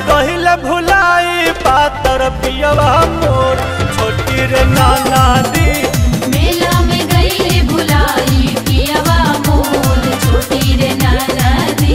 गहिल भुलाई पातर पियवा मोर छोटी रे नाना दी मेला में गईले भुलाई पियवा मोर छोटी रे नाना दी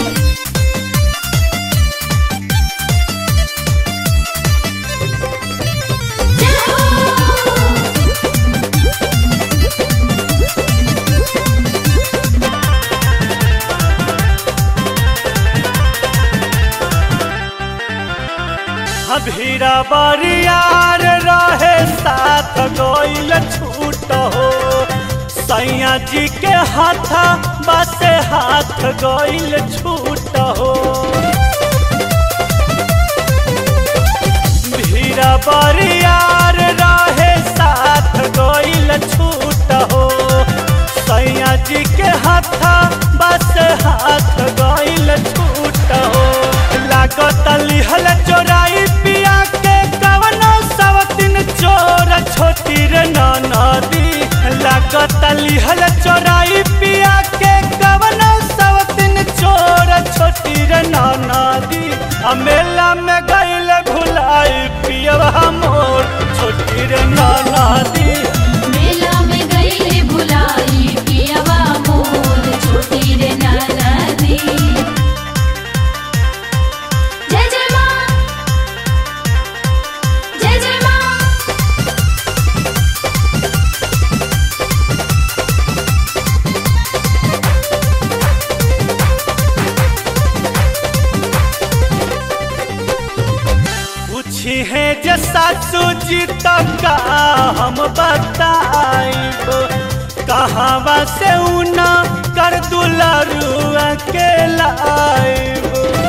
भीरा बरियार रहे साथ गइल छूट हो सैया जी के हाथ बसे हाथ गइल छूट हो भीरा बरियार रहे साथ गइल छूट हो सैया जी के हाथ बस हाथ गइल छूट हो लागत लिहल चोराई पिया के कवनो सवतिन चोर छोटी रे नदी लागत लिहल चोराई पिया के कवनो सवतिन चोर छोटी रे नदी आ मेला में गइल भुलाई पियवा मोर छोटी रे नदी मेला में गईले भुलाई पियवा मोर छोटी रे नाना दी जय जय माँ जय जय माँ पूछी है जे सासू जी तो का हम बताइब कहवा से उना कर दुलारुआ के लाइब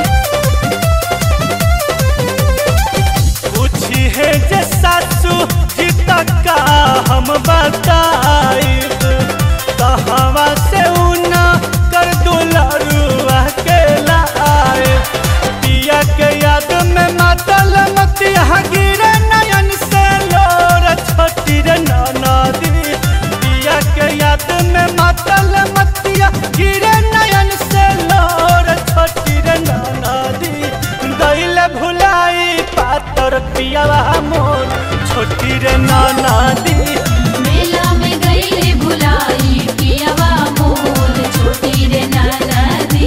पूछी है जे सासू जी तो का हम बताइब कहवा से उना कर दुलारुआ के लाइब पिया के याद में मातल मतिया गिरे नयन से लोर छोटी रे नदी पिया के याद में मातल मतिया गिरे नयन से लोर छोटी रे नदी गइल भुलाई पातर पियावा मोर छोटी रे नदी मेला में गईले भुलाई पियवा मोर छोटी रे नाना दी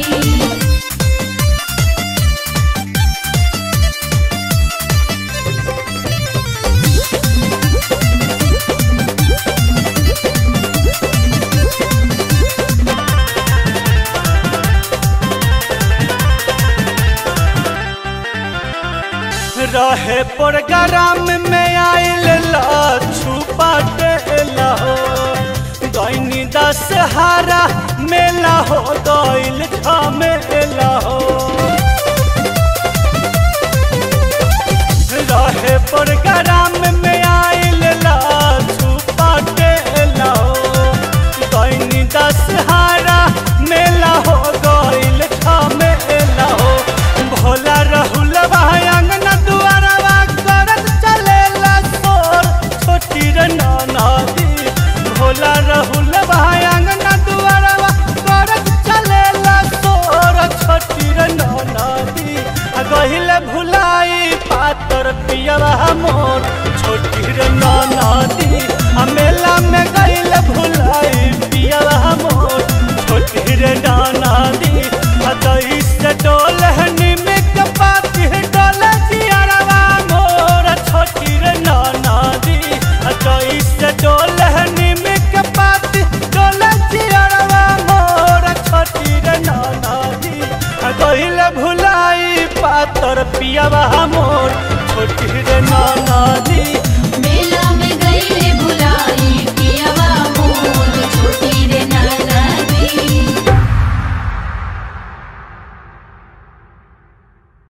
रहे प्रोग्राम में आइल छुपा हो गईनी दशहरा मेला हो गइल झमेला हो रहे प्रोग्राम में आइल छुपा हो गईनी दशहरा मेला हो गइल झमेला हो भोला रहुल भाई अंगना दुआरवा करत चलेला सोर छोटी रे नदी भोला रहुल भाई अंगना दुआरवा करत चलेला सोर छोटी रे नदी आ गहिल भुलाई पातर पियवा मोर छोटी रे नदी आ मेला में गइल भुलाई पियवा मोर छोटी रे नदी आ दही से डोल है